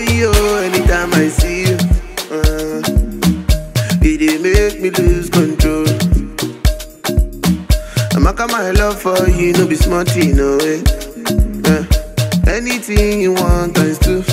yo, anytime I see you, uh, it dey make me lose control. Amaka, my love for you, no be small thing, no way. Uh, anything you want, times two.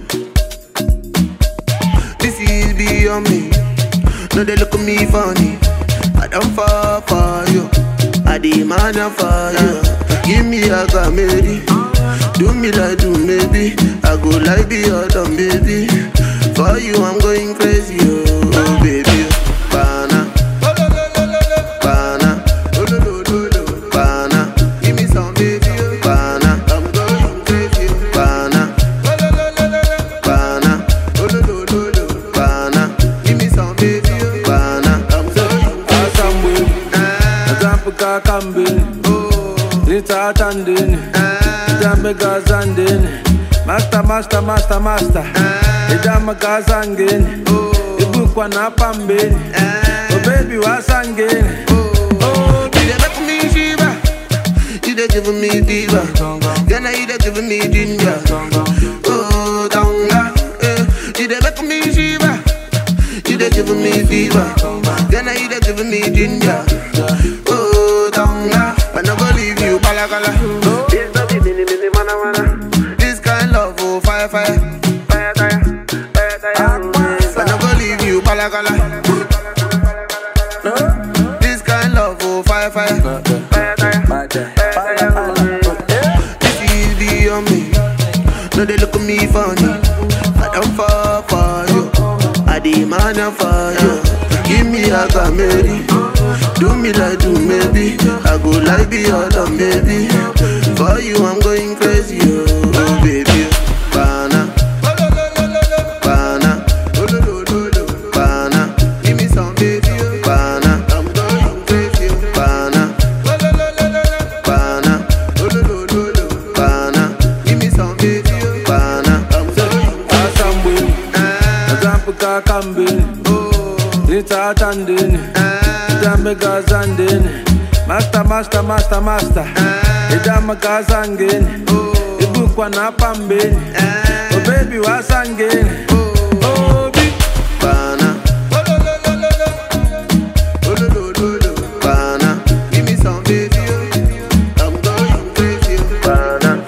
This is beyond me. No, they look at me funny. I don't fall for you. I demand for you. Give me a comedy. Do me like do maybe. I go like be your dumb baby. For you, I'm going crazy, oh baby. Bana. Bana. Bana. Give me some baby. oh. Bana. I'm going crazy. oh. Bana. Bana. Bana. Give me some baby. oh. Bana. I'm going asambweni Ah, azampuka kambeni oh, ritsa atandeni ah, idambeka zandeni master master master master idamaka asangeni oh, ibukwa napambeni ah. obebi wasangeni Oh, you dey make me shiver. You dey give me diva. Then you dey give me ginger. Oh, donga. Eh. You dey make me shiver. You dey give me fever. Then you dey give me ginger. Oh, donga. I no go leave you, balagala. This no be mini mini mana mana. This kind love, oh fire fire. Fire fire, fire fire. I no go leave you, balagala. This kind love, oh fire fire. Fire fire. This is beyond me. No, they look at me funny. I don't fall for you. I demand for you. Give me a comedy. Do me like do maybe. I go like be your dumb baby. For you, I'm going crazy, oh baby. Bana. Bana. Bana. Give me some baby. oh. Bana. I'm going crazy. oh. Bana. Bana. Bana. Give me some baby. oh. Bana. I'm going asambweni Ah, azampuka kambeni oh, ritsa atandeni ah, idambeka zandeni master master master master ah, idamaka asangeni oh, ibukwa napambeni ah, obebi wasangeni oh. obi Bana. Bana. Give me some baby. oh. I'm going crazy. oh. Bana.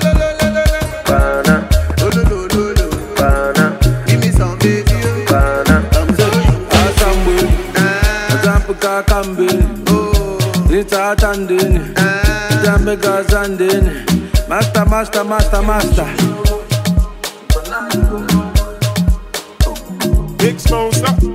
Bana. Bana. Give me some baby. oh. Bana. I'm going asambweni ah, azampuka kambeni oh, ritsa atandeni ah. idambeka zandeni master master master master Big Smoke, stop.